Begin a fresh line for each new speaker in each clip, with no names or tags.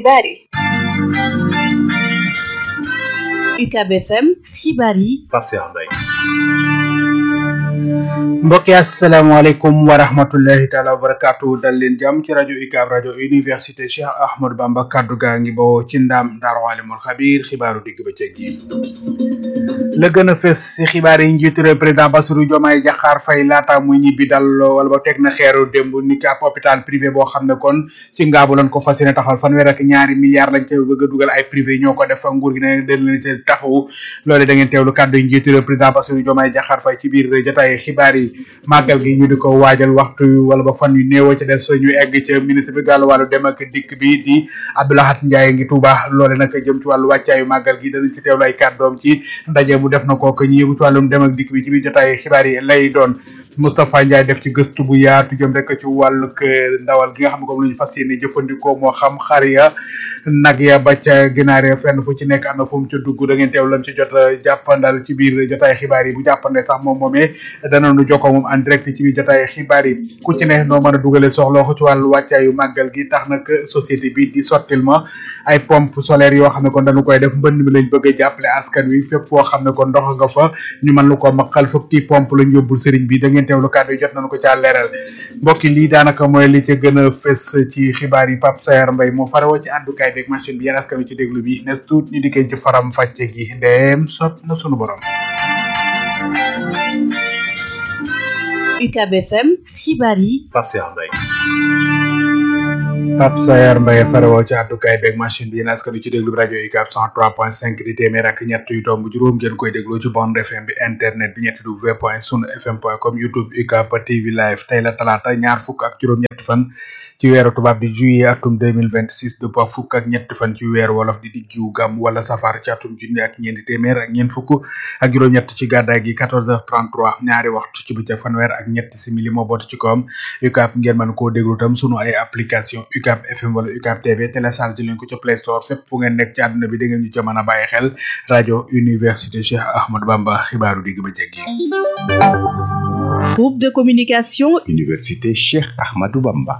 xibaar yi
UCAB FM xibaar yi
Pape Cheikh Mbaye
mbokki asalaamaaleykum wa rahmatullahi taala wa barakaatu dal leen jàmm ci rajo UCAB rajo université Cheikh Ahmadou Bamba kaddu gaa ngi bawoo ci ndaam daaru alimul xabiir xibaaru digg bëccëg yi la gën a fës si xibaar yi njiitu réew président Bassirou Diomaye Diakhar Faye laata muy ñibbi dal wala ba teg na xeeru démb ni ki ab hôpital privé boo xam ne kon ci ngaabu lañ ko fas yéene taxawal fanweer ak ñaari milliards lañ ca bëgg a dugal ay privé ñoo ko def nguur gi ne dañ leen ci taxawu loole da ngeen teewlu kàddu yi njiitu réew président Bassirou Diomaye Diakhar Faye ci biir jotaay xibaar yi màggal gi ñu di ko waajal waxtu wala ba fan yu néew ca des ñu egg ca ministre bi gàllu wàllu dem ak dikk bi di Abdoulahat Ndiaye ngi Touba loole nag jëm ci wàllu wàccaayu màggal gi danañ ci teewlu ay kàddoom ci ndaje bu def na ko ko ñu yëgu ci wàllum dem ak dikk bi ci biir jotaay xibaar yi lay doon Moustapha Ndiaye def ci gëstu bu yaatu jëm rek ci wàllu ndawal gi nga xam ne comme lu ñu fas yéene jëfandikoo moo xam xar ya nag ya ba ca ginaar ya fenn fu ci nekk am na fu mu ca dugg da ngeen teew lam ci jot jàppandal ci biir jotaay xibaar yi bu jàppande sax moom moomee danañu jokkoo moom en direct ci biir jotaay xibaar yi ku ci ne noo mën a dugale soxla ko ci wàllu wàccaayu màggal gi tax nag société bi di sottil ma ay pompe solaire yoo xam ne kon dañu koy def mbënd mi lañ bëgg a jàppale askan wi fépp foo xam ne kon ndox nga fa ñu mën lu ko maqal fukki pompe lañ yóbbul sëriñ bi da ngeen teewlu kàddu yi jot nañu ko caa leeral mbokki lii daanaka mooy li ca gën a fës ci xibaar yi Pape Sayar Mbaye moo farawoo ci àddukaay beeg machine bi yéen askan wi ci déglu bi nes tuut ñu dikkee ci faram fàcce gi ndeem sot na sunu borom
UCAB FM xibaar yi
Pape Cheikh Mbaye
Pape Sayar Mbaye farawoo ci àddukaay beeg machine bi yéen askan wi ci déglu bi rajo UCAB 103.5 di téeméer ak ñett yu tomb juróom ngeen koy déglu ci bande FM bi internet bi ñetti w point sunu fm point com youtube UCAB TV live tey la talaata ñaar fukk ak juróom ñetti fan ci weeru tubaab di juillet atum 2026 de ba fukk ak ñetti fan ci weeru wolof di diggiwu gàmm wala safar ci atum junni ak ñeenti téeméer ak ñeent fukk ak juróom-ñett ci gàddaay gi 14h33 ñaari waxtu ci bëccëg fanweer ak ñetti simili moo bootu ci kawam UCAB ngeen mën koo déglu tam sunu ay application UCAB FM wala UCAB TV télécharge leen ko ca Play Store fépp fu ngeen nekk ci àdduna bi da ngeen ñu ca mën a bàyyi xel rajo Université Cheikh Ahmadou Bamba xibaaru digg ba jéggi
groupe de communication
Université Cheikh Ahmadou Bamba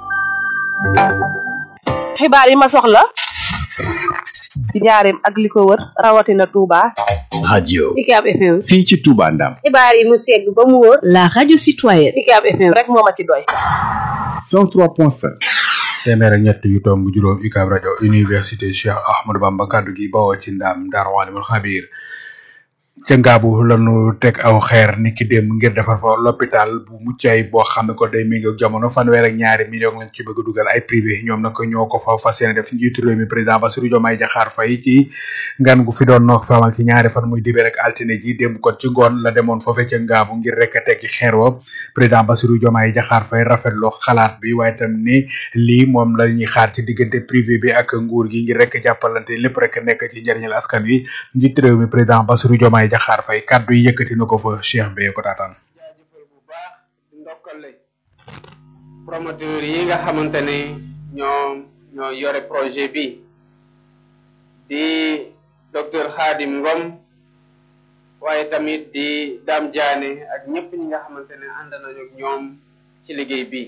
xibaar yi ma soxla ci njaareem ak li ko wër rawatina Touba
radio
UCAB FM
fii ci Touba Ndam
xibaar yi mu segg ba mu wóor
la radio citoyenne
UCAB FM rek moo ma ci doy
103.5
téeméer ak ñett yu tomb juróom UCAB rajo université Cheikh Ahmadou Bamba kaddu gi bawoo ci ndaam Daaru Alimul Xabiir ca ngaabu lanu teg aw xeer ni ki démb ngir defar fa l'hôpital bu muccay boo xam ne ko day méngoog jamono fanweer ak ñaari million lañ ci bëgg a dugal ay privé ñoom nag ñoo ko fa fas yéene def njiitu réew mi président Bassirou Diomaye Diakhar Faye ci ngan gu fi doon noo fa amal ci ñaari fan muy dibéer ak altine ji démb kon ci ngoon la demoon foofe ca ngaabu ngir rek a tekki xeer wa président Bassirou Diomaye Diakhar Faye rafetloo xalaat bi waaye tam ni lii moom la ñuy xaar ci diggante privé bi ak nguur gi ngir rek jàppalante lépp rek nekk ci njëriñal askan wi njiitu réew mi président Bassirou Diomaye Diakhar Faye kaddu yi yëkkati na ko fa Cheikh Beye ko taataan
jaajëfal bu baax ndokkale promoteur yi nga xamante ne ñoom ñoo yore projet bi di docteur Khadim Ngom waaye tamit di Dame Diané ak ñëpp ñi nga xamante ne ànd nañu ak ñoom ci liggéey bi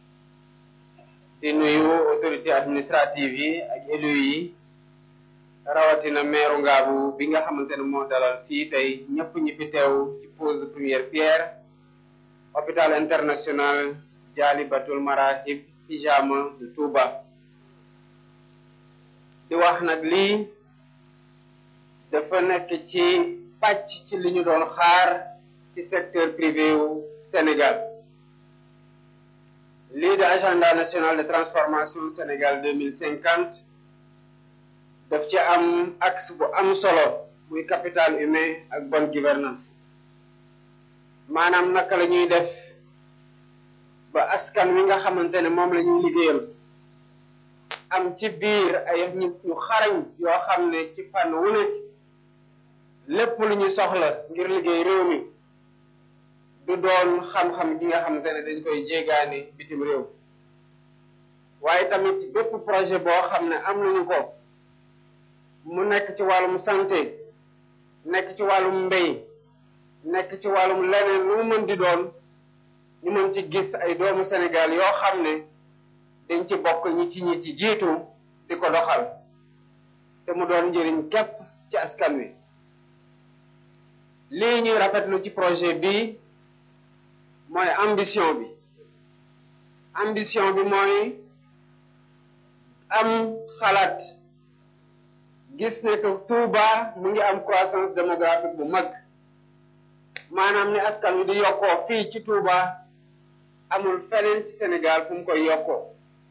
di nuyu autorité administrative yi ak élus yi rawatina meeru ngaabu bi nga xamante ne moo dalal fii tey ñëpp ñi fi teew ci pose de première pierre hôpital international Jaalibatul Marahib Hijama de Touba di wax nag lii dafa nekk ci pàcc ci li ñu doon xaar ci secteur privé wu Sénégal lii de agenda national de transformation Sénégal deux mille cinquante daf ci am axe bu am solo muy capital humain ak bonne gouvernance maanaam naka la ñuy def ba askan wi nga xamante ne moom la ñuy liggéeyal am ci biir ay nit ñu xarañ yoo xam ne ci fànn wu nekk lépp lu ñu soxla ngir liggéey réew mi du doon xam-xam gi nga xamante ne dañ koy jéegaani bitim réew waaye tamit bépp projet boo xam ne am nañu ko mu nekk ci wàllum santé nekk ci wàllum mbéy nekk ci wàllum leneen lu mu mën di doon ñu mën ci gis ay doomu Sénégal yoo xam ne dañ ci bokk ñi ci ñi ci jiitu di ko doxal te mu doon njëriñ képp ci askan wi lii ñuy rafetlu ci projet bi mooy ambition bi ambition bi mooy am xalaat gis ne que Touba mu ngi am croissance démographique bu mag maanaam ne askan wi di yokkoo fii ci Touba amul feneen ci Sénégal fu mu koy yokkoo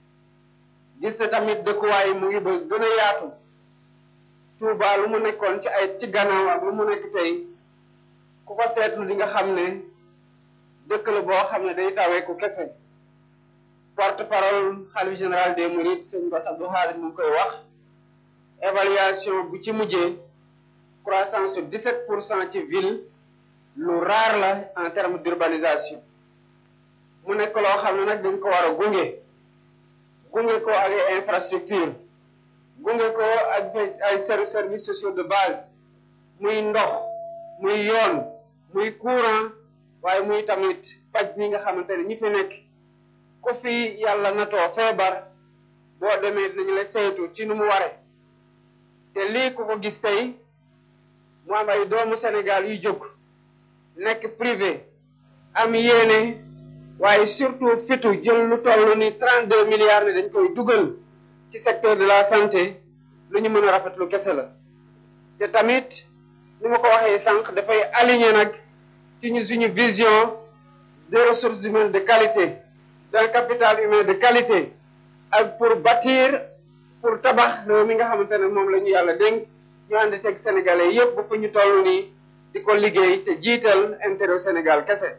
gis ne tamit dëkkuwaay mu ngi ba gën a yaatu Touba lu mu nekkoon ci ay ci gannaaw ak lu mu nekk tey ku ko seetlu di nga xam ne dëkk la boo xam ne day tawee ku kese porte parole xalif général des mourides sëñ Bass Abdou Khadre mu ngi koy wax évaluation bu ci mujjee croissance su 17 pour cent ci ville lu rare la en terme d'urbanisation mu nekk loo xam ne nag dañ ko war a gunge gunge ko ak ay infrastructure gunge ko ak ay services sociaux de base muy ndox muy yoon muy courant waaye muy tamit paj mi nga xamante ne ñi fi nekk ku fi yàlla natoo feebar boo demee dinañu la saytu ci nu mu ware te lii ku ko gis tey mu am ay doomu Sénégal yu jóg nekk privé am yéene waaye surtout fitu jël lu toll ni 32 milliards ne dañ koy dugal ci secteur de la santé lu ñu mën a rafetlu kese la te tamit ni ma ko waxee sànq dafay aligné nag ci ñu suñu vision de ressources humaines de qualité d'un capital humain de qualité ak pour bâtir pour tabax réew mi nga xamante ne moom la ñu yàlla dénk ñu ànd teg sénégalais yépp ba fu ñu toll nii di ko liggéey te jiital intérêt Sénégal kese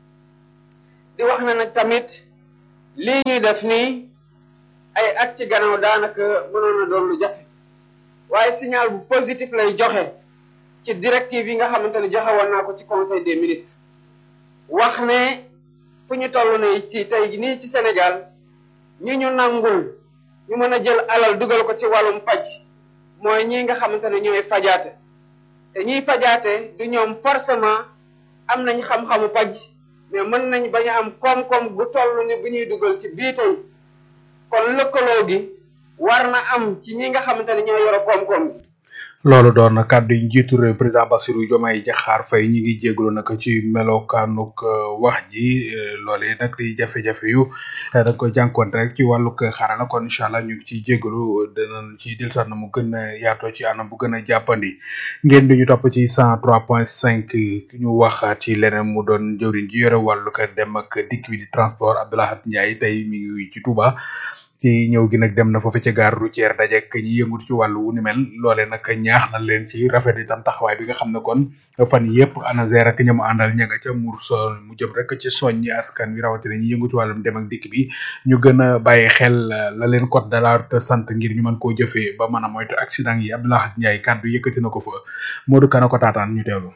di wax na nag tamit lii ñuy def nii ay at ci gannaaw daanaka mënoon na doon lu jafe waaye signal bu positif lay joxe ci directive yi nga xamante ne joxe woon naa ko ci conseil des ministres wax ne fu ñu toll ne ci tey nii ci Sénégal ñi ñu nangul ñu mën a jël alal dugal ko ci wàllum paj mooy ñi nga xamante ne ñooy fajaate te ñiy fajaate du ñoom forcément am nañ xam-xamu paj mais mën nañ bañ a am koom-koom gu toll ni bu ñuy dugal ci bii tey kon lëkkaloo gi war na am ci ñi nga xamante ne ñoo yore koom-koom gi
loolu doon na kàddu yi njiitu réew président Bassirou Diomaye Diakhar Faye ñi ngi jégalu nag ci melokaanuk wax ji loolee nag di jafe-jafe yu da nga koy jànkuwante rek ci wàllug xarala kon incha allah ñu ngi ciy jégalu danañ ci dellusiwaat na mu gën a yaatoo ci anam bu gën a jàppandi ngeen di ñu topp ci cent trois point cinq ñu wax ci leneen mu doon jëwriñ ji yore wàllug dem ak dikk bi di transport Abdoulahat Ndiaye tey mi ngi ci Touba. ci ñëw gi nag dem na foofu ca gare routière dajek ñi yëngut ci wàllu wu ni mel loole nag ñaax na leen ci rafet itam taxawaay bi nga xam ne kon fan yëpp ANASER ak ñamu àndal ña nga ca mur so mu jëm rek ci soññi askan wi rawatina ñi yëngu ci wàllum dem ak dikk bi ñu gën a bàyyi xel la leen code de la route sant ngir ñu mën koo jëfee ba mën a moytu accident yi Abdoulaye Ndiaye kàddu yëkkati na ko fa Modou Kana ko taataan ñu teewlu.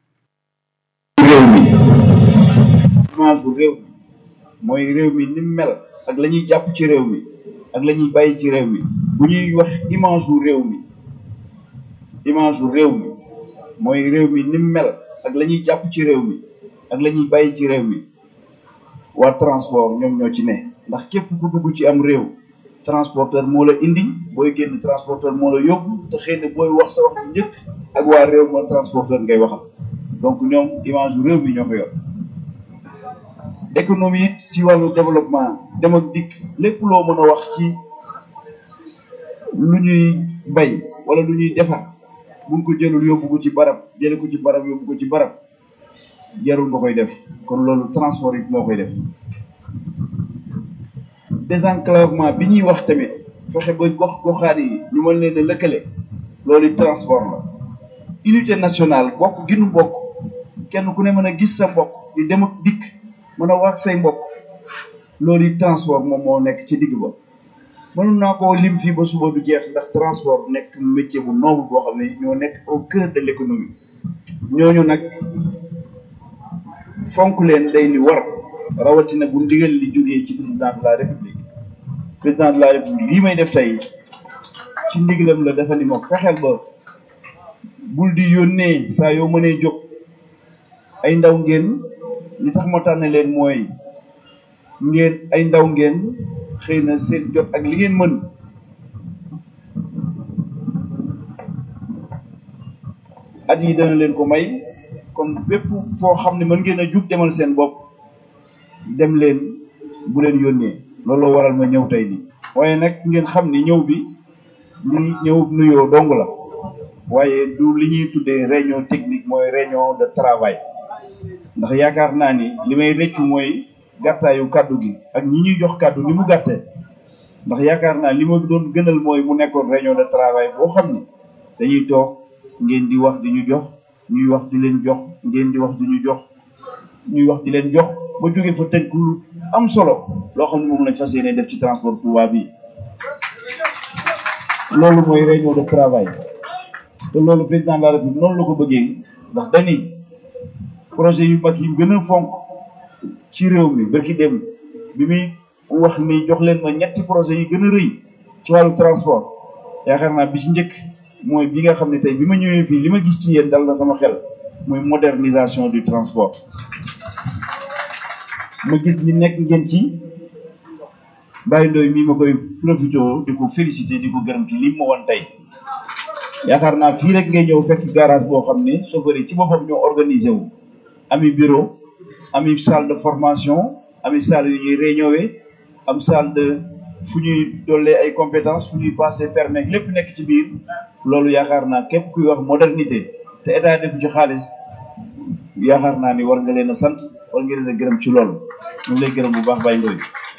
réew mi image bu réew mi mooy réew mi ni mu mel ak la ñuy jàpp ci réew mi ak la ñuy bàyyi ci réew mi bu ñuy wax image wu réew mi image wu réew mi mooy réew mi ni mu mel ak la ñuy jàpp ci réew mi ak la ñuy bàyyi ci réew mi waa transport ñoom ñoo ci ne ndax képp ku dugg ci am réew transporteur moo la indi booy génn transporteur moo la yóbbu te xëy na booy wax sa wax bu njëkk ak waa réew moo transporteur ngay waxal donc ñoom image wu réew mi ñoo ko yor économie it ci wàllu développement dem ak dikk lépp loo mën a wax ci lu ñuy bay wala lu ñuy defar buñ ko jëlul yóbbu ko ci barab jële ko ci barab yóbbu ko ci barab jarul nga koy def kon loolu transport it moo koy def désenclavement bi ñuy wax tamit fexe ba gox goxaat yi ñu mën leen a lëkkale loolu it transport la unité nationale bokk ginu bokk kenn ku ne mën a gis sa mbokk di dem ak dikk mën a wax say mbokk loolu it transport moom moo nekk ci digg ba mënoon naa koo lim fii ba suba du jeex ndax transport nekk métier bu noble boo xam ne ñoo nekk au cœur de l'économie ñooñu nag fonk leen day li war rawatina bu ndigal li jógee ci président de la république président de la république lii may def tey ci ndigalam la dafa ni ma fexeel ba bul di yónnee saa yoo mënee jóg ay ndaw ngeen li tax ma tànn leen mooy ngeen ay ndaw ngeen xëy na seen jot ak li ngeen mën at yi dana leen ko may kon bépp foo xam ne mën ngeen a jug demal seen bopp dem leen bu leen yónnee looloo waral ma ñëw tey nii waaye nag ngeen xam ni ñëw bi li ñëw nuyoo dong la waaye du li ñuy tuddee réunion technique mooy réunion de travail ndax yaakaar naa ni li may rëccu mooy gàttaayu kàddu gi ak ñi ñuy jox kàddu ni mu gàttee ndax yaakaar naa li ma doon gënal mooy mu nekkoon réunion de travail boo xam ni dañuy toog ngeen di wax di ñu jox ñuy wax di leen jox ngeen di wax di ñu jox ñuy wax di leen jox ba jóge fa tënk lu am solo loo xam ne moom lañ fas yéene def ci transport Touba bi loolu mooy réunion de travail te loolu président de la république noonu la ko bëggee ndax dañuy projet yu mag yi gën a fonk ci réew mi bërki dem bi muy wax ni jox leen ma ñetti projet yi gën a rëy ci wàllu transport yaakaar naa bi ci njëkk mooy bi nga xam ne tey bi ma ñëwee fii li ma gis ci yéen dal na sama xel muy modernisation du transport ma gis ni nekk ngeen ci bàyyi ndooy mii ma koy profité di ko félicité di ko gërëm ci li ma woon tey yaakaar naa fii rek ngay ñëw fekk garage boo xam ne chauffeur yi ci boppam ñoo organisé wu ami bureau ami salle de formation ami salle yu ñuy réunion am salle de fu ñuy dollee ay compétences fu ñuy passé permis lépp nekk ci biir loolu yaakaar naa képp kuy wax modernité te état def ci xaalis yaakaar naa ni war nga leen a sant war nga leen a gërëm ci loolu ñu ngi lay gërëm bu baax Baye Ndoye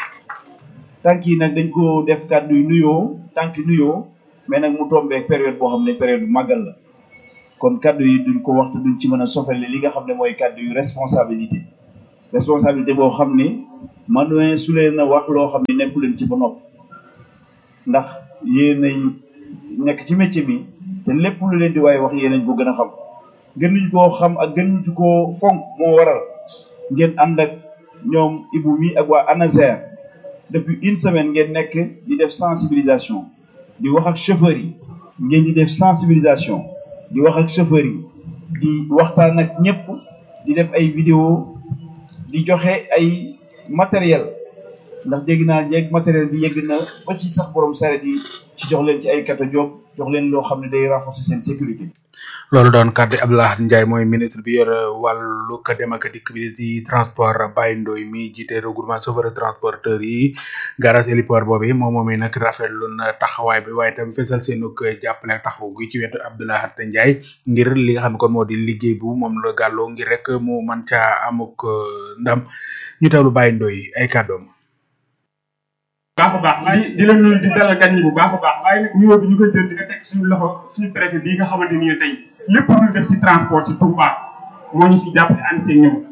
tànk yi nag dañ ko def kàddu yu nuyoo tànk nuyoo mais nag mu tombeek période boo xam ne période bu màggal la kon kàddu yi duñ ko wax te duñ ci mën a sofale li nga xam ne mooy kàddu yu responsabilité responsabilité boo xam ni manuin su leen a wax loo xam ne nekku leen ci ba nopp ndax yéenay nekk ci métier bi te lépp lu leen di waaye wax yéenañ ko gën a xam gën nañ koo xam ak gën nañ koo fonk moo waral ngeen ànd ak ñoom Ibou mi ak waa ANASER depuis une semaine ngeen nekk di def sensibilisation di wax ak chauffeurs yi ngeen di def sensibilisation di wax ak chauffeurs yi di waxtaan ak ñëpp di def ay vidéo di joxe ay matériel ndax dégg naa jeeg matériel bi yegg na ba ci sax borom saret yi ci jox leen ci ay kata job jox leen loo xam ne day renforcer seen sécurité
loolu doon kàddu Abdoulaye Ndiaye mooy ministre bi yor wàllu ka dem ak dikk bi di transport Baye Ndoye mi jiite regroupement chauffeur transporteur yi garage héliport boobu moom moom nag rafetlu na taxawaay bi waaye itam fesal seenug jàppale taxaw gi ci wetu Abdoulaye Ndiaye ngir li nga xam ne kon moo di liggéey bu moom la gàlloo ngir rek mu man caa amuk ndam ñu teewlu Baye Ndoye ay kàddoom.
baax a baax di di leen nuyu di dalal gan ñi bu baax a baax waaye nag nuyoo bi ñu koy jël di ko teg suñu loxo suñu préfet bii nga xamante ni tey lépp lu def si transport si Touba moo ñu si jàppale ànd seen ñëw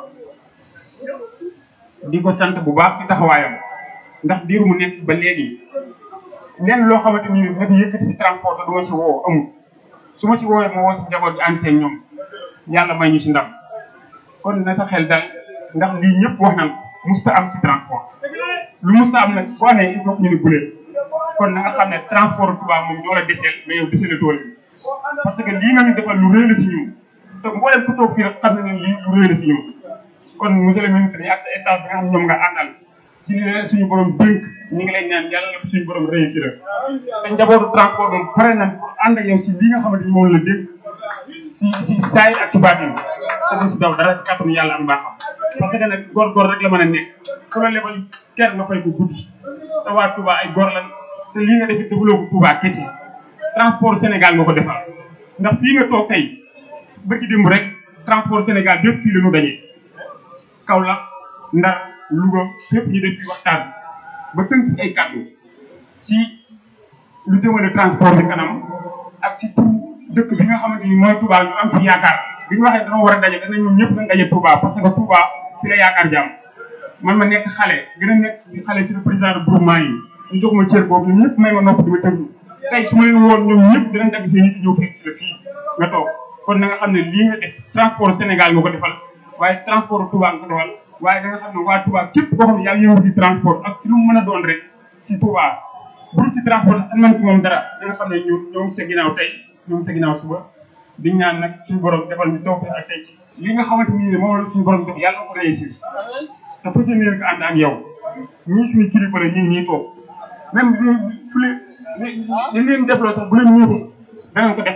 di ko sant bu baax si taxawaayam ndax diir mu nekk si ba léegi lenn loo xamante ni dafa yëkkati si transport te du ma si woo amul su ma si woowee ma woo si njaboot bi ànd seen ñoom yàlla may ñu si ndam kon na sa xel dal ndax lii ñëpp wax nañ ko musta am si transport lu musta am nag boo nee il faut ñu ne bulee kon na nga xam ne transport Touba moom ñoo la deseel mais yow desele tool bi parce que lii nga ñu defal lu rëy la si ñun te mboolem ku toog fii rek xam ne lii lu rëy la si ñun kon monsieur le ministre yi ak sa état bi nga xam ñoom nga àndal si li leen suñu borom dénk ñu ngi lay ñaan yàlla na suñu borom réussir te njabootu transport moom pare nañ pour ànd ak yow si li nga xamante ni moom la dénk si si saay ak si baatin te du si daw dara si kàttanu yàlla am baaxam parce que nag góor-góor rek la mën a nekk ku la lebal ker nga fay ko guddi te waa Touba ay góor lan te lii nga def it defuloo ko Touba kese transport Sénégal nga ko defal ndax fii nga toog tey bëgg démb rek transport Sénégal bépp fii la ñu daje Kaolack Ndar Louga fépp ñu def fi waxtaan ba tënk ay kàddu si lu jëmale transport bi kanam ak si tout dëkk bi nga xamante ni mooy Touba ñu am fi yaakaar bi ñu waxee dañoo war a daje dana ñun ñëpp nañ daje Touba parce que Touba fi la yaakaar jàmm man ma nekk xale gën a nekk si xale si le président de groupement yi ñu jox ma cër boobu ñun ñëpp may ma nopp di ma tëglu tey su ma leen woon ñoom ñëpp dinañ dagg seen nit ñëw fekk si la fii nga toog kon na nga xam ne lii nga def transport Sénégal nga ko defal waaye transport Touba nga ko defal waaye da nga xam ne waa Touba képp koo xam ne yaa ngi yëngu si transport ak si lu mu mën a doon rek si Touba bul si transport an man si moom dara da nga xam ne ñun ñoo ngi sa ginnaaw tey ñoo ngi sa ginnaaw suba di ñaan nag suñu borom defal ñu toog ak tey li nga xamante ni moom la suñu borom jox yàlla na ko réussir te fas yéene ko ànd ak yow ñii suñu kilifa la ñu ngi nii toog même li fu leen li leen defloo sax bu leen ñëwee danañ ko def ndax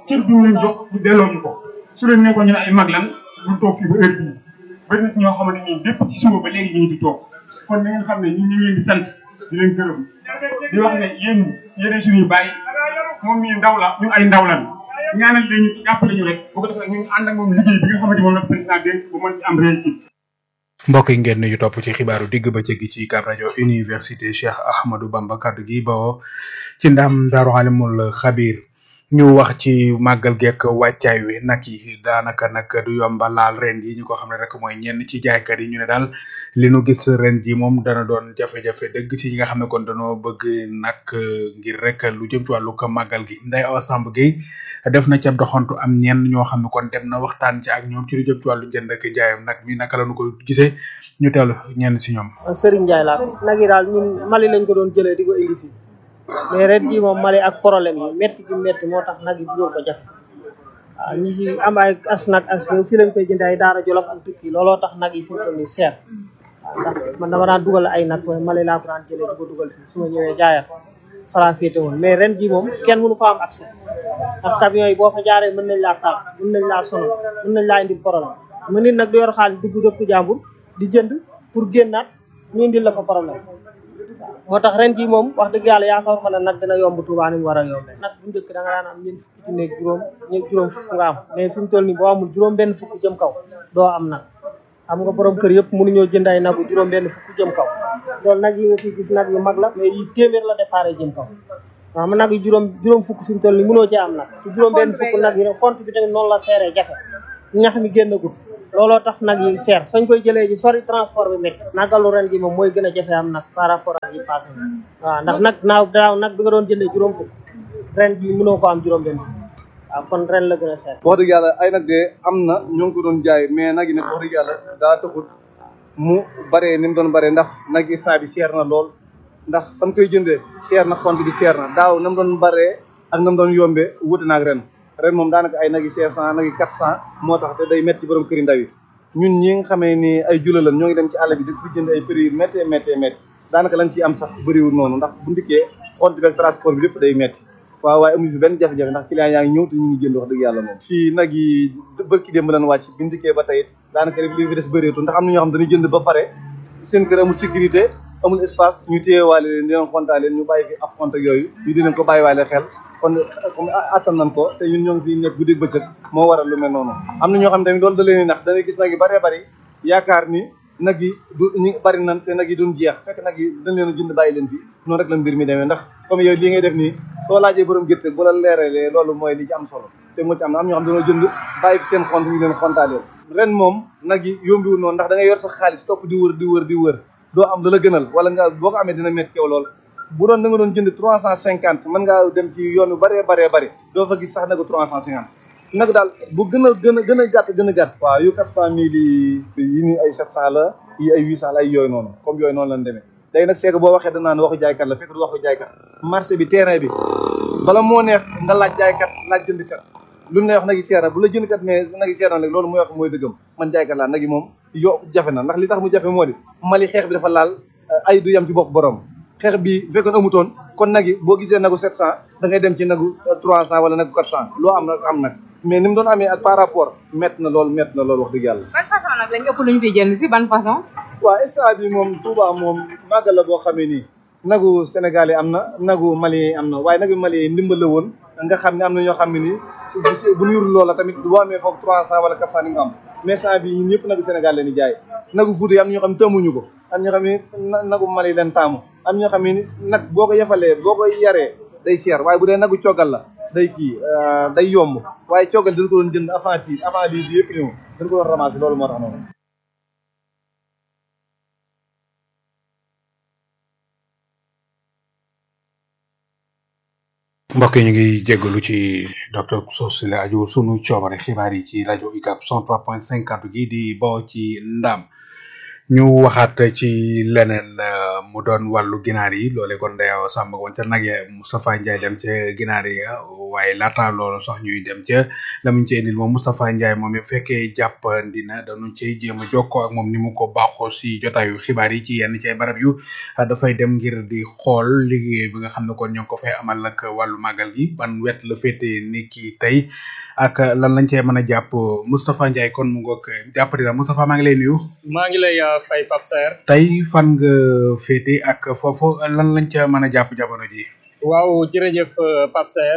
cër bi ñu leen jox ñu delloo ñu ko su leen nekkoon ñu ne ay mag lan ñu toog fii ba heure bii bëri na si ñoo xamante ni lépp ci suba ba léegi ñu ngi fi toog kon na ngeen xam ne ñun ñu ngi leen di sant di leen gërëm di wax ne yéen yéenay suñuy bàyyi moom mii ndaw la ñun ay ndaw lan ñaanal leen ñu jàppale ñu rek bu ko defee ñu ànd ak moom liggéey bi nga xamante moom la président dénk bu mën si am réussite
mbokk yi ngeen ñu topp ci xibaaru digg bëccëg gi ci UCAB rajo université Cheikh Ahmadou Bamba kaddu gi bawoo ci ndam Daaru Alimul Xabir ñu wax ci màggal gekk wàccaay wi nag yi daanaka nag du yomba laal ren yi ñu ko xam ne rek mooy ñenn ci jaaykat yi ñu ne daal li nu gis ren ji moom dana doon jafe-jafe dëgg ci ñi nga xam ne kon dañoo bëgg nag ngir rek lu jëm ci wàllu ko màggal gi Ndeye Awa Samb Gueye def na ca doxantu am ñenn ñoo xam ne kon dem na waxtaan ci ak ñoom ci lu jëm ci wàllu jënd ak njaayam nag mi naka la nu ko gisee ñu teewlu ñenn si ñoom.
Serigne Ndiaye laa nag yi daal ñun Mali lañ ko doon jëlee di ko indi fii mais ren jii moom Mali ak problème yi métti gi métti moo tax nag yi ñëw ko jafe waaw ñi ci am ay as nag as ñëw fii lañ koy jëndee ay daara jolof ak tukki looloo tax nag yi fi mu toll nii seer waaw ndax man dama daan dugal ay nag waaye Mali laa ko daan jëlee di ko dugal fii su ma ñëwee jaayat fara féete woon mais ren jii moom kenn mënu fa am accès ndax camion yi boo fa jaaree mën nañ laa taal mën nañ laa sonal mën nañ laa indi problème mu nit nag du yor xaalis dugg dëkku jàmbur di jënd pour génnaat ñu indil la fa problème moo tax ren jii moom wax dëgg yàlla yaakaar ma ne nag dina yomb Tuubaa ni mu war a yombee nag bu njëkk da nga daan am ñeent fukki ci nekk juróom ñeent juróom fukk nga am mais fi mu toll nii boo amul juróom benn fukk jëm kaw doo am nag xam nga borom kër yëpp mënuñoo jënd ay nagu juróom benn fukk jëm kaw loolu nag yi nga fi gis nag yu mag la mais yi téeméer la déparé jëm kaw waaw ma nag yi juróom juróom fukk fi mu toll nii mënoo ci am nag ci juróom benn fukk nag yi ne compte bi tamit noonu la seeree jafe ñax mi génn gut looloo tax nag yi seer fañ koy jëlee ji sori transport bi métti nagalu ren gi moom mooy gën a jafe am nag par rapport ak yi passé waaw ndax nag naaw daaw nag bi nga doon jëndee juróom fukk ren ji mënoo ko am juróom benn fukk waaw kon ren la gën a seer
wax dëgg yàlla ay nag de am na ñoo ngi ko doon jaay mais nag yi nag wax dëgg yàlla daa taxut mu baree ni mu doon baree ndax nag yi saa bi seer na lool ndax fan koy jëndee seer na compte bi seer na daaw na mu doon baree ak na mu doon yombee wuute naag ren ren moom daanaka ay nag yi cinq cent nag yi quatre cent moo tax te day métti ci borom këri ndaw yi ñun ñi nga xamee ni ay jula lan ñoo ngi dem ci àll bi di fi jënd ay prix yu méttee méttee métti daanaka lañ ciy am sax bëriwul noonu ndax bu ndikkee compte bi ak transport bi lépp day métti waaw waaye amuñu fi benn jafe-jafe ndax client yaa ngi ñëw te ñu ngi jënd wax dëgg yàlla moom fii nag yi bërki démb lan wàcc bi ndikkee ba tey daanaka li fi des bëreetul ndax am na ñoo xam dañuy jënd ba pare seen kër amul sécurité amul espace ñu téyewaale leen di leen xontaa leen ñu bàyyi fi ab compte ak yooyu ñu di leen ko bàyyiwaale xel kon comme attan nañ ko te ñun ñoo ngi fi nekk guddi bëccëg moo waral lu mel noonu am na ñoo xam tamit loolu da leen di nax dangay gis nag yi bëree bëri yaakaar ni nag yi du ñu bëri nan te nag yi duñ jeex fekk nag yi dañ leen a jënd bàyyi leen fi noonu rek la mbir mi demee ndax comme yow lii ngay def nii soo laajee borom gerte bu la leeralee loolu mooy li ci am solo te moo ci am na am ñoo xam dañoo jënd bàyyi fi seen xont ñu leen xontaaleen ren moom nag yi yombiwul noonu ndax da ngay yor sa xaalis topp di wër di wër di wër doo am da la gënal wala nga boo ko amee dina métti yow lool bu doon da nga doon jënd trois cent cinquante mën ngaa dem ci yoon yu bëree bëree bëri doo fa gis sax nagu trois cent cinquante nag daal bu gën a gën a gën a gàtt gën a gàtt waaw yu quatre cent mille yi yi ni ay sept cent la yi ay huit cent la ay yooyu noonu comme yooyu noonu lañ demee léegi nag c'est que boo waxee danaa ne waxu jaaykat la fekk du waxu jaaykat marché bi terrain bi bala moo neex nga laaj jaaykat laaj jëndkat lu ne wax nag yi seer na bu la jëndkat ne nag yi seer na rek loolu mooy wax mooy dëggam man jaaykat laa nag yi moom yo jafe na ndax li tax mu jafe moo di Mali xeex bi dafa laal ay du yam ci bopp borom xeex bi fekkoon amutoon kon nag yi boo gisee nagu sept cent da ngay dem ci nagu trois cent wala nagu quatre cent loo am nag am nag mais ni mu doon amee ak par rapport métti na loolu métti na loolu wax dëgg yàlla
ban façon nag lañ ëpp luñ fi jënd si ban façon
waaw instant bi moom Touba moom màggal la boo xamee nii nagu Sénégal yi am na nagu Mali yi am na waaye nagu Mali yi ndimbal la woon nga xam ne am na ñoo xam ne nii bu nuyul loola tamit boo amee foofu trois cent wala quatre cent ni nga am mais instant bi ñun ñëpp nagu Sénégal leen di jaay nagu Fuuta yi am na ñoo xam ne tëmuñu ko am ñoo xam ne nagu Mali leen taamu am ñoo xam ne nag boo ko yefalee boo ko yaree day seer waaye bu dee nagu coggal la day kii day yomb waaye coggal dañ ko doon jënd avant ci avant lii bi yëpp ñëw dañ ko doon ramasser loolu moo tax noonu
mbokk yi ñu ngi jégalu ci docteur Sos la aju sunu coobare xibaar yi ci rajo UCAB 103.5 kaddu gi di bawoo ci ndam ñu waxaat ci leneen mu doon wàllu ginaar yi loole kon dayaw sàmm woon ca nag ya Moustapha Ndiaye dem ca ginaar yi waaye laata loolu sax ñuy dem ca la muñ ci indil moom Moustapha Ndiaye moom it fekkee jàppandi na dañu cay jéem a jokkoo ak moom ni mu ko baaxoo si jotaayu xibaar yi ci yenn ci ay barab yu dafay dem ngir di xool liggéey bi nga xam ne kon ñoo ngi ko fay amal nag wàllu màggal gi ban wet la féete ni ki tey ak lan lañ cee mën a jàpp Moustapha Ndiaye kon mu ngoog jàppandi na Moustapha maa ngi lay nuyu.
maa ngi lay fay Pape Saer.
tey fan nga féete ak foofu lan lañ ca mën a jàpp jamono ji.
waaw jërëjëf Pape Saer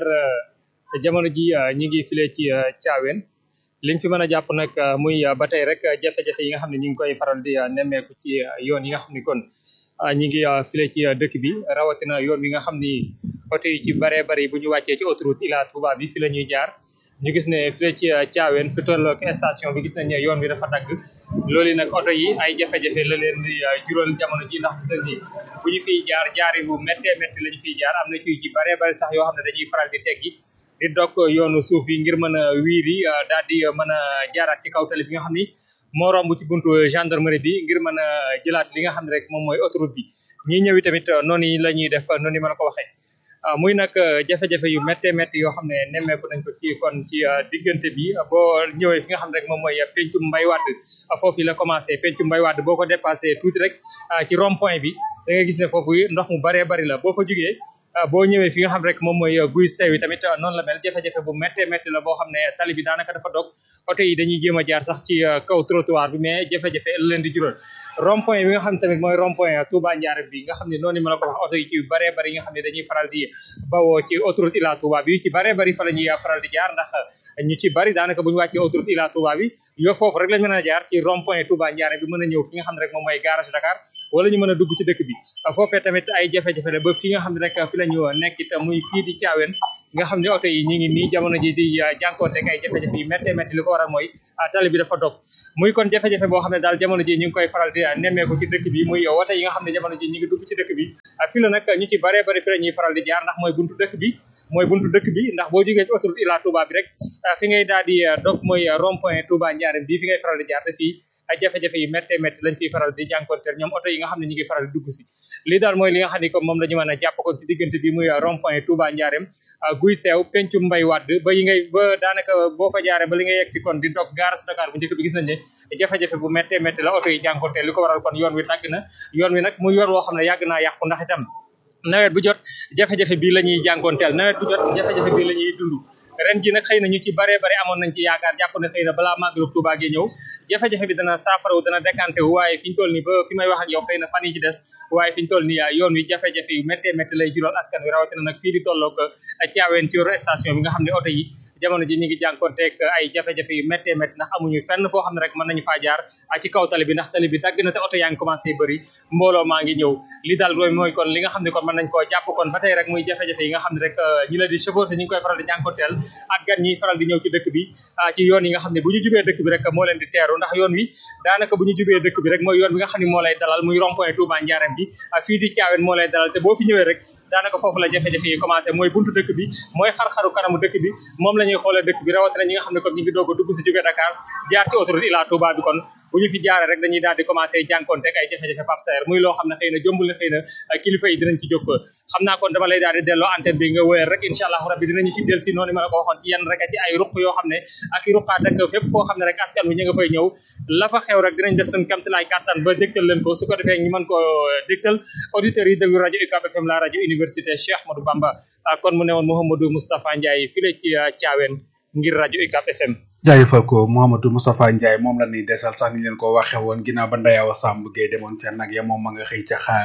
jamono ji ñi ngi file ci Thiawén liñ fi mën a jàpp nag muy ba tey rek jafe-jafe yi nga xam ne ñu ngi koy faral di nemmeeku ci yoon yi nga xam ni kon ñi ngi file ci dëkk bi rawatina yoon wi nga xam ni oto yi ci baree bari bu ñu wàccee ci autoroute Ila Touba bi fi la ñuy jaar ñu gis ne file ci Thiawén fi tolloog station bi gis nañ ne yoon bi dafa dagg loolu nag oto yi ay jafe-jafe la leen di jural jamono ji ndax gis nañ ni bu ñu fiy jaar jaari bu méttee métti la ñu fiy jaar am na ci ci baree bari sax yoo xam ne dañuy faral di teggi di dog yoonu suuf yi ngir mën a wiiri daal di mën a jaaraat ci kaw tali bi nga xam ni moo romb ci buntu gendarmerie bi ngir mën a jëlaat li nga xam ne rek moom mooy autoroute bi ñii ñëwi tamit noonu la ñuy def noonu ma la ko waxee muy nag jafe-jafe yu méttee métti yoo xam ne nemmeeku nañ ko ci kon ci diggante bi boo ñëwee fi nga xam ne rek moom mooy pencum mbay wadd foofu la commencé pencum mbay wadd boo ko dépassé tuuti rek ci rond point bi da nga gis ne foofu ndox mu baree bari la boo fa jugee boo ñëwee fi nga xam rek moom mooy guy sew yi tamit noonu la mel jafe-jafe bu méttee métti la boo xam ne tali bi daanaka dafa dog oto yi dañuy jéem a jaar sax ci kaw trottoir bi mais jafe-jafe la leen di jural rond point bi nga xam ne tamit mooy rond point Touba Ndiarème bi nga xam ne noonu ma la ko wax oto yi ci baree bari yi nga xam ne dañuy faral di bawoo ci autoroute Ila Touba bi yu ci baree bari fa la ñuy faral di jaar ndax ñu ci bari daanaka bu ñu wàccee autoroute Ila Touba bi yo foofu rek lañ mën a jaar ci rond point Touba Ndiarème bi mën a ñëw fi nga xam ne rek moom mooy garage Dakar wala ñu mën a dugg ci dëkk bi foofee tamit ay jafe-jafe la ba fi nga xam ne rek fi la ñu nekk it muy fii di Thiawén nga xam ne oto yi ñi ngi nii jamono ji di jànkoonte ak ay jafe-jafe yu méttee métti li ko waral mooy tali bi dafa dog muy kon jafe-jafe boo xam ne daal jamono ji ñu ngi koy faral di nemmeeku ci dëkk bi muy wote yi nga xam ne jamono ji ñu ngi dugg ci dëkk bi fi la nag ñu ci baree bari fi la ñuy faral di jaar ndax mooy buntu dëkk bi mooy buntu dëkk bi ndax boo jógee ci autoroute Ila Touba bi rek fi ngay daal di dog mooy rond point Touba Ndiarème bii fi ngay faral di jaar te fii ay jafe-jafe yu méttee métti lañ fiy faral di jànkonteel ñoom oto yi nga xam ne ñu ngi faral di dugg si lii daal mooy li nga xam ne comme moom la ñu mën a jàpp kon ci diggante bi muy rond point Touba Ndiarème guy seew pencu mbay wadd ba yi ngay ba daanaka boo fa jaaree ba li nga yegg si kon di dog gaara Dakar bu njëkk bi gis nañ ne jafe-jafe bu méttee métti la oto yi jànkonteel li ko waral kon yoon wi dagg na yoon wi nag muy yoon woo xam ne yàgg naa yàqu ndax itam nawet bu jot jafe-jafe bii la ñuy jànkoonteel nawet bu jot jafe-jafe bii la ñuy dund ren ji nag xëy na ñu ci baree bari amoon nañ ci yaakaar jàpp ne xëy na balaa màggalu Touba gi ñëw jafe-jafe bi dana saafarawu dana décanté wu waaye fi ñu toll nii ba fi may wax ak yow xëy na fan yi ci des waaye fi ñu toll nii yoon wi jafe-jafe yu méttee métti lay jural askan wi rawatina nag fii di tolloog Thiawén ci yoru station bi nga xam ne oto yi jamono ji ñu ngi jànkonteeg ay jafe-jafe yu méttee métti ndax amuñu fenn foo xam ne rek mën nañu faa jaar ci kaw tali bi ndax tali bi dagg na te oto yaa ngi commencé bëri mbooloo maa ngi ñëw li daal mooy mooy kon li nga xam ne kon mën nañ koo jàpp kon ba tey rek muy jafe-jafe yi nga xam ne rek ñi la di chauffeur si ñu ngi koy faral di jànkonteel ak gan ñi faral di ñëw ci dëkk bi ci yoon yi nga xam ne bu ñu jubee dëkk bi rek moo leen di teeru ndax yoon wi daanaka bu ñu jubee dëkk bi rek mooy yoon bi nga xam ne moo lay dalal muy rond point Touba Ndiarème bi fii di Thiawén moo lay dalal te boo fi ñëwee rek daanaka foofu la jafe-jafe yi commencé mooy buntu dëkk bi mooy xar-xaru kanamu dëkk bi moom la ñuy xoolee dëkk bi rawatina ñi nga xam ne kon ñu ngi doog a dugg si jóge Dakar jaar ci autoroute Ila Touba bi kon bu ñu fi jaaree rek dañuy daal di commencé jànkonte ak ay jafe-jafe Pape Saer muy loo xam ne xëy na jombul na xëy na kilifa yi dinañ ci jóg xam naa kon dama lay daal di delloo antenne bi nga wéyal rek incha allah rabbi dinañu ci del si noonu ma la ko waxoon ci yenn rek ci ay ruq yoo xam ne ak i ruqaat ak fépp foo xam ne rek askan wi ñu nga fay ñëw la fa xew rek dinañ def suñu kamtalaay kàttan ba dégtal leen ko su ko defee ñu mën ko dégtal auditeurs yi déglu rajo UCAB FM la rajo université Cheikh Ahmadou Bamba kon mu ne woon Mouhamadou Moustapha Ndiaye fii la ci Thiawén ngir rajo UCAB FM
jaajëfal ko Mouhamadou Moustapha Ndiaye moom la ñuy desal sax ni leen ko waxe woon ginnaaw ba Ndayawa Samb Gueye demoon ca nag ya moom ma nga xëy ca xa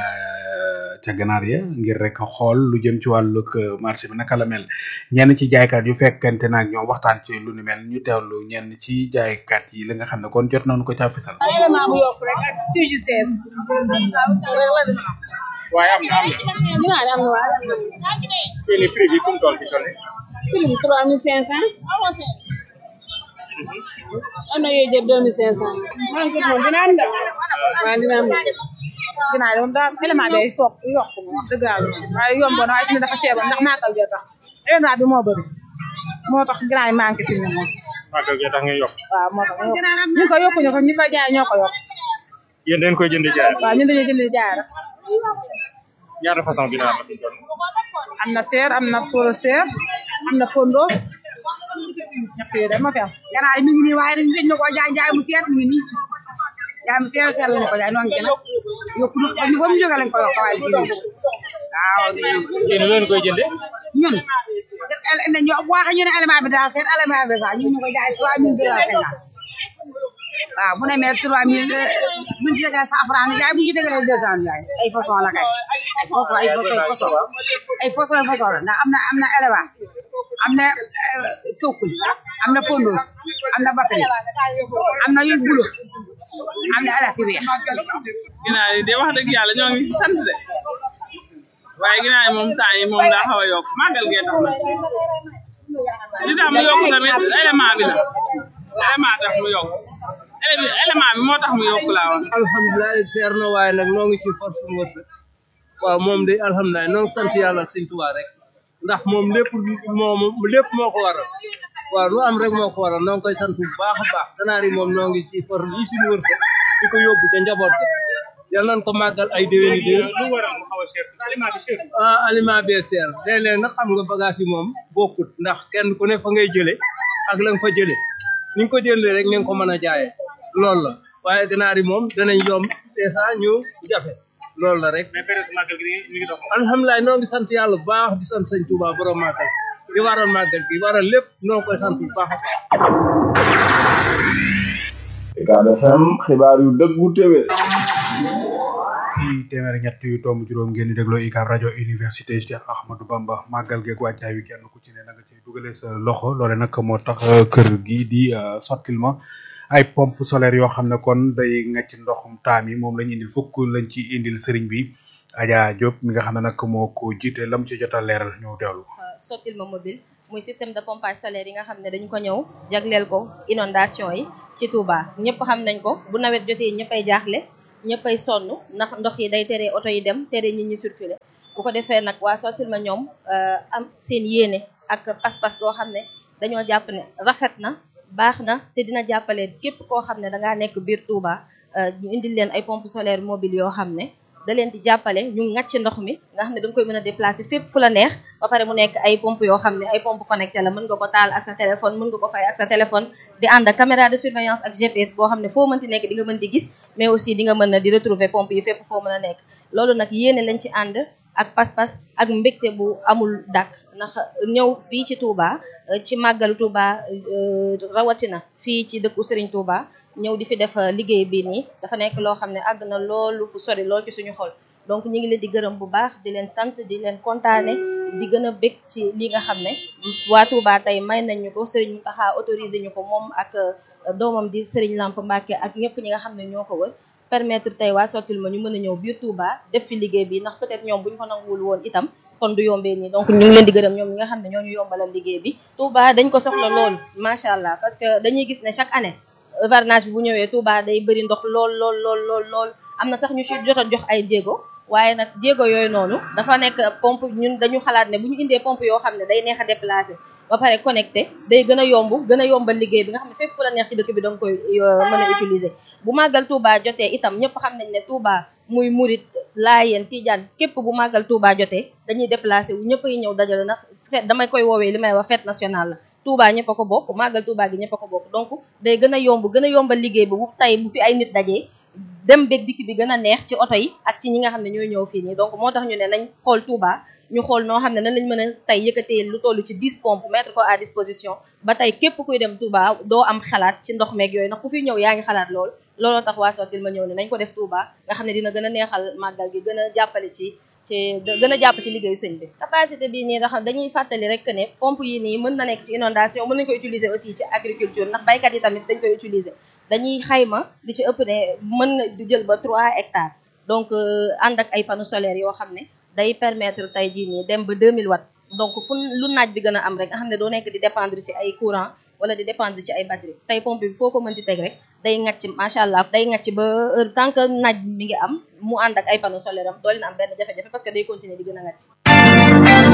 ca ganaar ya ngir rek xool lu jëm ci wàllug marché bi naka la mel ñenn ci jaaykat yu fekkante naag ñoom waxtaan ci lu ni mel ñu teewlu ñenn ci jaaykat yi li nga xam ne kon jot nañu ko caa fisal.
élément bu yokk rek ak tuuti seet.
waaye am na am na.
ginaar am na waaye.
fii nii prix bi fu mu toll fi toll.
prix bi trois mille cinq cent. am na yooyu jël deux mille cinq cent. maa ngi moom dina am de. waaw dina am de. ginaar moom daal élément bi ay soog yokk moom wax dëgg yàlla waaye yomboon waaye fi ne dafa seeboon ndax màggal jee tax élément bi moo bëri moo tax ginaar yi manqué fi mu ne moom.
màggal jee tax ngay yokk.
waaw moo tax ñu ko yokkuñu ko ñu koy jaay ñoo ko yokk.
yéen dañ koy jënd jaay.
waaw ñun dañuy jënd jaay rek.
ñaata façon ginaar la fi toll.
am na seer am na polo seer am am na pondos ñett yooyu de ma fi am
ganaar yi mi ngi nii waaye dañ dañ na ko jaay jaay mu seet mi ngi nii jaay mu seet seet lañ ko jaay noo ngi ci nag yokku ñu fa mu jóge lañ ko yokk waaye du jóge waaw
yéen loolu koy jënde
ñun ñu waxe ñu ne élément bi daa seet élément bi sax ñu ñu ko jaay trois mille deux cent cinquante waaw bu ne mais trois mille buñ ci dégalee cent franc ni jaay buñ ci dégalee deux cent jaay ay façon la kay ay façon ay façon façon ay façon façon la ndax am na am na élevage am na tokkul am na pondos am na batterie am na yu bulo am na alas yu weex
ginaar yi de wax dëgg yàlla ñoo ngi si sant de waaye ginaar yi moom temps yi moom daa xaw a yokk màggal gee tax na li tax mu yokk tamit élément bi la élément tax mu yokk élément bi moo tax mu yokk laa wax
alhamdulilah seer na waaye nag noo ngi ci force mu wërsëg waaw moom de alhamdulilah noo ngi sant yàlla ak sëñ Tuubaa rek ndax moom lépp moom lépp moo ko waral waaw lu am rek moo ko waral noo ngi koy sant bu baax a baax ganaar yi moom noo ngi ci force yi suñu wërsëg di ko yóbbu ca njaboot ga yal nañ ko màggal ay déwéni déwén
lu waral mu xaw a cher aliment bi cher
ah aliment bee seer léeg-léeg nag xam nga bagage yi moom bokkut ndax kenn ku ne fa ngay jële ak la nga fa jële ni nga ko jëlee rek ni nga ko mën a jaayee loolu la waaye ganaar yi moom danañ yomb dèjà ñu jafe loolu la rek
mais période màggal gi mi ngi dox
alhamdulilah noo ngi sant yàlla bu baax di sant sëñ Touba borom màggal di waral màggal gi waral lépp noo koy sant bu baax a baax
Ucab FM xibaar yu dëggu téwé
ci téeméer ñett yu tomb juróom ngeen di dégloo UCAB rajo université Cheikh Ahmadou Bamba màggal geeg wàccaay wi kenn ku ci ne na nga cay dugalee sa loxo loole nag moo tax kër gi di sottil ma ay pompe solaire yoo xam ne kon day ngacc ndoxum taam yi moom lañ indil fukk lañ ci indil sëriñ bi Adja Diop mi nga xam ne nag moo ko jiite lam ci jot a leeral ñu teewlu
sottil ma mobile muy système de pompage solaire yi nga xam ne dañu ko ñëw jagleel ko inondation yi ci Touba ñëpp xam nañ ko bu nawet jotee ñëppay jaaxle ñëppay sonn ndax ndox yi day tere oto yi dem tere nit ñi circuler bu ko defee nag waa sottil ma ñoom am seen yéene ak pas-pas goo xam ne dañoo jàpp ne rafet na baax na te dina jàppale képp koo xam ne dangaa nekk biir Touba ñu indil leen ay pompe solaire mobile yoo xam ne da leen di jàppale ñu ngàcc ndox mi nga xam ne da nga koy mën a déplacer fépp fu la neex ba pare mu nekk ay pompe yoo xam ne ay pompe connecté la mën nga ko taal ak sa téléphone mën nga ko fay ak sa téléphone di ànd ak caméra de surveillance ak GPS boo xam ne foo mënti nekk di nga mën di gis mais aussi di nga mën a di retrouver pompe yi fépp foo mën a nekk loolu nag yéene lañ ci ànd ak pas-pas ak mbégte bu amul dàkk ndax ñëw fii ci Touba ci màggalu Touba rawatina fii ci dëkku Serigne Touba ñëw di fi def liggéey bii nii dafa nekk loo xam ne àgg na loolu fu sori lool ci suñu xol donc ñu ngi leen di gërëm bu baax di leen sant di leen kontaane di gën a bég ci li nga xam ne waa Touba tey may nañ ñu ko Serigne Mountakha autorisé ñu ko moom ak doomam di Serigne Lamp Mbacke ak ñëpp ñi nga xam ne ñoo ko wër permettre tey waa sottil ma ñu mën a ñëw biir Touba def fi liggéey bi ndax peut-être ñoom bu ñu ko nanguwul woon itam kon du yombee nii donc ñu ngi leen di gërëm ñoom ñi nga xam ne ñoo ñu yombalal liggéey bi Touba dañ ko soxla lool macha allah parce que dañuy gis ne chaque année hivernage bi bu ñëwee Touba day bëri ndox lool lool lool lool lool am na sax ñu ci jot a jox ay jéego waaye nag jéego yooyu noonu dafa nekk pompe ñun dañu xalaat ne bu ñu indee pompe yoo xam ne day neex a déplacer ba pare connecté day gën a yomb gën a yombal liggéey bi nga xam ne fépp fu la neex ci dëkk bi danga koy mën a utiliser bu màggal Touba jotee itam ñëpp xam nañ ne Touba muy murit laayeen tijaan képp bu màggal Touba jotee dañuy déplacé wu ñëpp yi ñëw dajale ndax fête damay koy woowee li may wax fête nationale la Touba ñëpp a ko bokk màggal Touba gi ñëpp a ko bokk donc day gën a yomb gën a yombal liggéey bi bu tey bu fi ay nit dajee dem beeg dikk bi gën a neex ci oto yi ak ci ñi nga xam ne ñooy ñëw fii nii donc moo tax ñu ne nañ xool Touba ñu xool noo xam ne nan lañ mën a tey yëkkatee lu toll ci 10 pompes mettre ko à disposition ba tey képp kuy dem Touba doo am xalaat ci ndox meeg yooyu ndax ku fi ñëw yaa ngi xalaat lool looloo tax waa Sottil ma ñëw ne nañ ko def Touba nga xam ne dina gën a neexal màggal gi gën a jàppale ci ci gën a jàpp ci liggéeyu sëñ bi capacité bi nii ndax dañuy fàttali rek ne pompe yi nii mën na nekk ci inondation mën nañ ko utiliser aussi ci agriculture ndax baykat yi tamit dañ koy utiliser dañuy xayma li ci ëpp ne mën na di jël ba 3 hectares donc ànd ak ay panneaux solaires yoo xam ne day permettre tey jii nii dem ba 2000 watts donc fu lu naaj bi gën a am rek nga xam ne doo nekk di dépendre ci ay courant wala di dépendre ci ay batterie tey pompe bi foo ko mën ci teg rek day ngacc macha allah day ngacc ba heure tant que naaj mi ngi am mu ànd ak ay panneaux solaires am doo leen am benn jafe-jafe parce que day continuer di gën a ngacc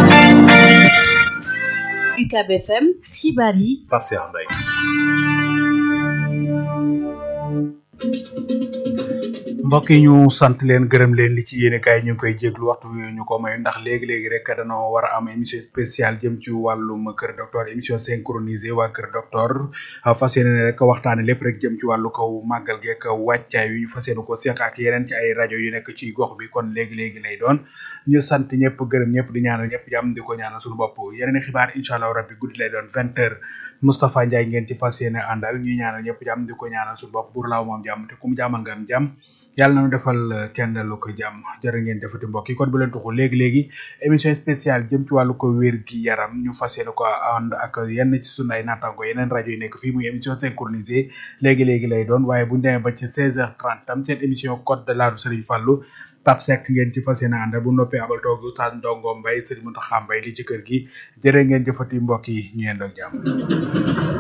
UCAB FM xibaar yi
Pape Cheikh Mbaye
mbokk yi ñu sant leen gërëm leen li ci yéene kaay ñu ngi koy jéglu waxtu wi ñu ko may ndax léegi-léegi rek dañoo war a am émission spéciale jëm ci wàllum kër docteur émission synchronisée waa kër docteur fas yéene ne rek waxtaane lépp rek jëm ci wàllu kaw màggal geek wàccaay wi ñu fas yéene ko seq ak yeneen ci ay rajo yu nekk ci gox bi kon léegi-léegi lay doon ñu sant ñëpp gërëm ñëpp di ñaanal ñëpp jàmm di ko ñaanal suñu bopp yeneen i xibaar incha allah rabbi guddi lay doon vingt heures Moustapha Ndiaye ngeen ci fas yéene àndal ñuy ñaanal ñëpp jàmm di ko ñaanal suñu bopp buur laaw moom jàmm te ku mu jàmmal nga am jàmm yàlla na nu defal kenn lu ko jàmm jërë ngeen defati mbokk yi kon bu leen tuxu léegi léegi émission spéciale jëm ci wàllu ko wér gi yaram ñu fas yéene ko ànd ak yenn ci sunu ay naataango yeneen rajo yi nekk fii muy émission synchronisée léegi léegi lay doon waaye bu ñu demee ba ci 16h30 tam seen émission code de l'art Serigne Fallou Pape Seck ngeen ci fas yéene ànd bu noppee abal toog Oustaz Ndongo Mbaye Serigne Mountakha Mbaye li ci kër gi jërë ngeen jëfati mbokk yi ñu yendoo jàmm